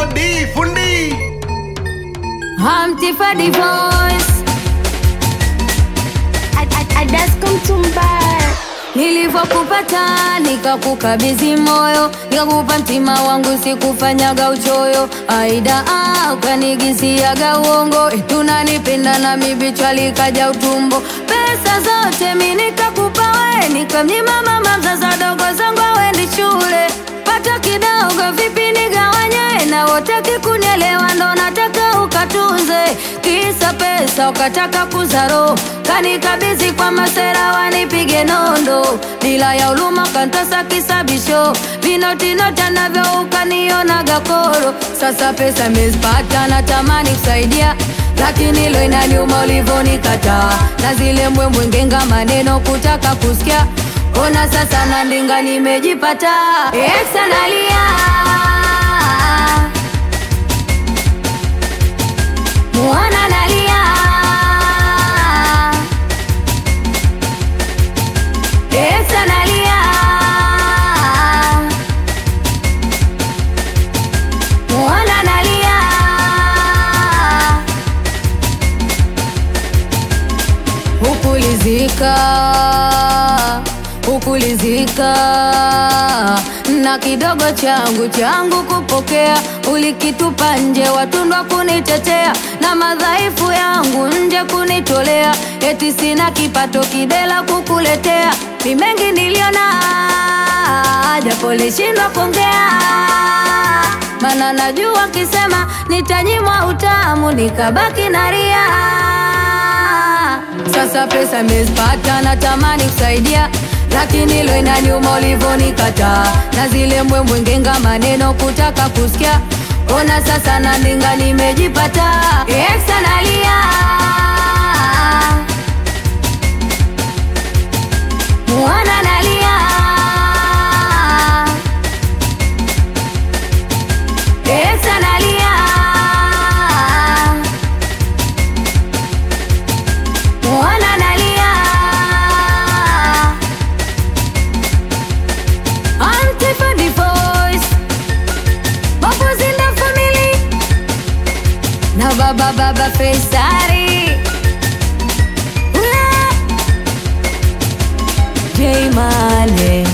D fundi Hamtifa divorce Adasko Mtumba Nilivyokupata nikakukabidhi moyo, nikakupa mtima wangu, sikufanyaga uchoyo. Aida ah, ukanigisiaga uongo, eti unanipenda na mibichwa likaja utumbo. Pesa zote mi nikakupa we, nikamnyima mama mzaza dogo zangu awendi shule. Pata kidogo vipi nigawanye, na wotaki kunielewa, ndo nataka ukatunze. Kisa pesa ukataka kuzaro, kanikabidhi kwa masera wanipige nondo, bila ya uluma kantasa kisabisho, vinotinota navyo ukanionaga koro. Sasa pesa mezipata, natamani kusaidia lakini lo inaniuma ulivyonikataa, na zile mbwembwe ngenga maneno kutaka kusikia. Ona sasa nandinga nimejipata, ex analia Mwana nalia Ex analia Mwana nalia Hukulizika Hukulizika na kidogo changu changu kupokea, ulikitupa nje, watundwa kunitetea na madhaifu yangu nje kunitolea, eti sina kipato kidela kukuletea. Ni mengi niliona, japo lishindwa kuongea, mana najua kisema nitanyimwa utamu, nikabaki naria. Sasa pesa mezipata, natamani kusaidia lakini lo inaniuma ulivyonikataa, na zile mbwembwe ngenga maneno kutaka kusikia. Ona sasa nandinga nimejipata, ex analia mwana nalia ex analia mwana nalia Antifa divorce Bubbles in the family Na baba baba Faisari Ula J Mane